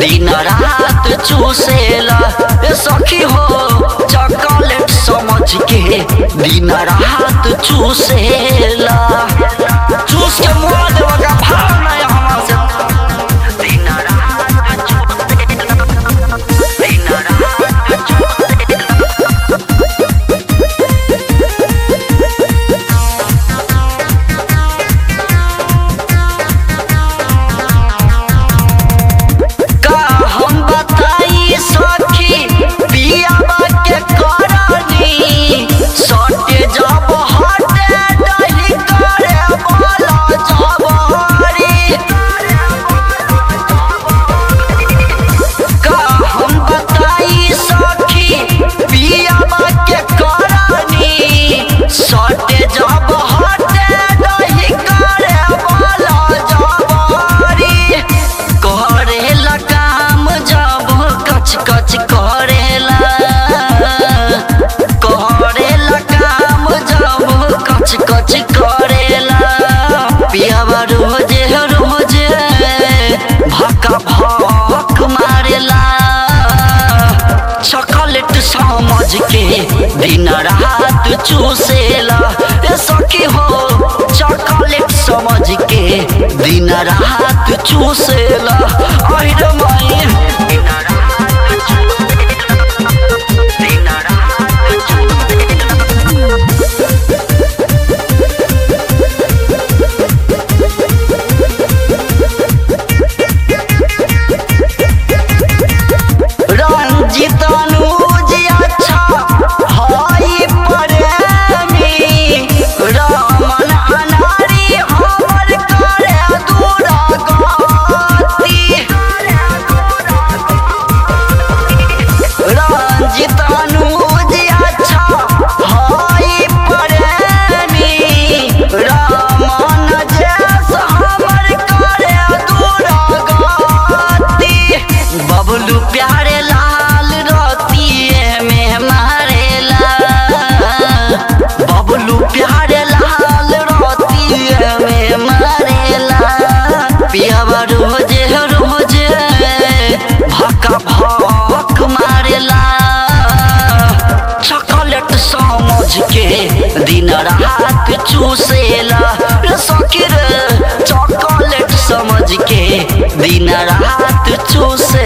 दिन रात चूसेला ए सखी हो चॉकलेट समझ के दिन रात चूसेला चूस के मुआ देवा का भाव नहीं हमार से दिन रात चूसेला दिन रात चूसेला का हम बताई सखी पियावा के करनी सटे जब हटे दही करे बोला जबरी का हम बताई सखी पियावा के करनी सटे जब हटे दही करे बोला जबरी करेला काम जब कच कच करेला करेला काम जब कच कच करेला पियावा रोजे रोजे भका भक मारेला चॉकलेट समझ के दिन रात चूसेला ए सखी हो चॉकलेट समझ के दिन रात चूसेला अहिर माई दिन रात चूसेला दिन रात चूसेला रंजित अनुज अच्छा हई प्रेमी रमन अनारी हमर करे दूरा गति रंजित अनुज अच्छा हई प्रेमी रमन जैस हमर करे दूरा गति बबलू प्यारे लाल रतिए में मारेला बबलू प्यारे लाल रतिए में मारेला पियावा रोजे रोजे भका भक मारेला चॉकलेट समझ के दिन रात चूसेला रे सखी रे चॉकलेट समझ के दिन रात चूसे